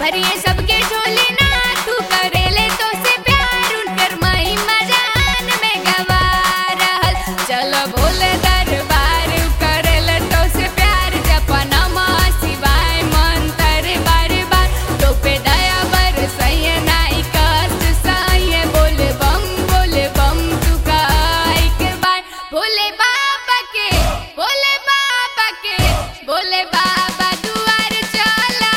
भरिए सबके झोली ना तू करेले तो से प्यार उनकर मई मजान में गवा रहल चलो भोले दरबार करेले तो से प्यार जपनमा शिवाय मंत्र बार बार तो पे दया बर सही नाई कष्ट सही बोल बम बोल बम तू का एक बार भोले बाबा के भोले बाबा के भोले बाबा दुआर चला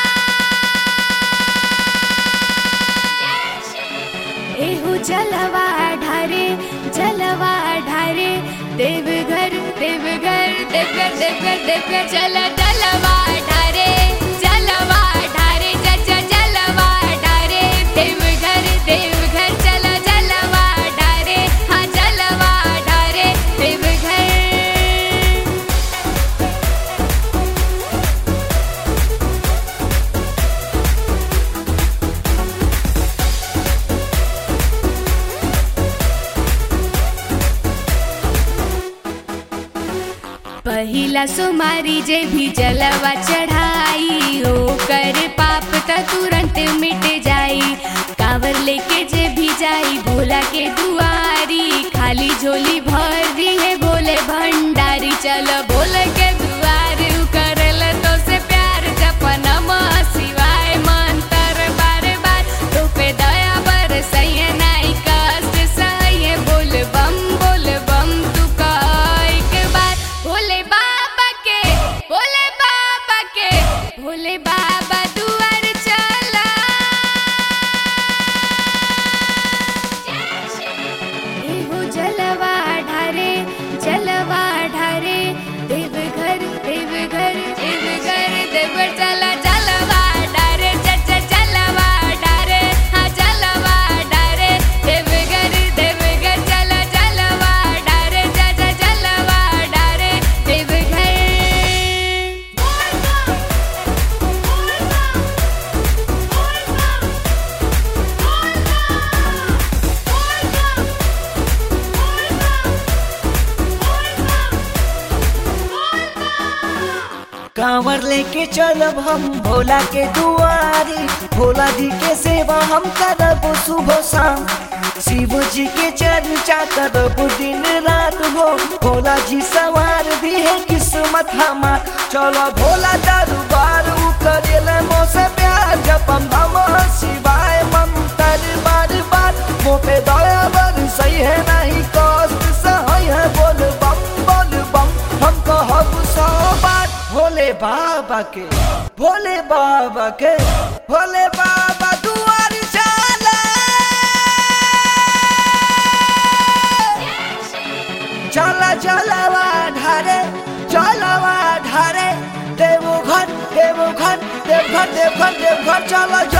एहू जलवा ढारे जलवा ढारे देवघर देवघर देवघर देवघर देवघर चल जलवा ढारे जलवा ढारे जज जलवा ढारे देवघर देवघर चल जलवा ढारे हाँ जलवा ढारे देवघर पहिला सुमारी जे भी जलवा चढ़ाई ओ कर पाप त तुरंत मिट जाई कावर लेके जे भी जाई भोला के दुआरी खाली झोली भर दी है भोले भंडारी चलो भोले के दुआरी उ करल तो से प्यार जपन शिवाय मंत्र बार बार तो पे दया बर सही नाई कष्ट सही बोल बम बोल बम तू का एक बार भोले बाबा के भोले बाबा के भोले बाबा दुआर चला एहो जलवा ढारे जलवा ढारे देवघर देवघर देवघर देवघर चला जलवा ढारे चच जलवा ढारे हाँ जलवा ढारे देवघर देवघर चला जलवा ढारे चच जलवा ढारे देवघर कांवर लेके चलब हम भोला के दुआरी भोला जी के सेवा हम करब सुबह शाम शिव जी के चर्चा करब दिन रात हो भोला जी सवार भी है किस्मत हमार चलो भोला दरबार उ करेले मोसे प्यार जपम हम शिवाय मंत्र बार बार मो पे दया बर सही है नहीं कष्ट सही है बोल बम बोल बम हम कहब सौ बार भोले बाबा के भोले बाबा के भोले बाबा दुआर चला चला चलवा ढारे चलवा ढारे देवघर देवघर देवघर देवघर देवघर चला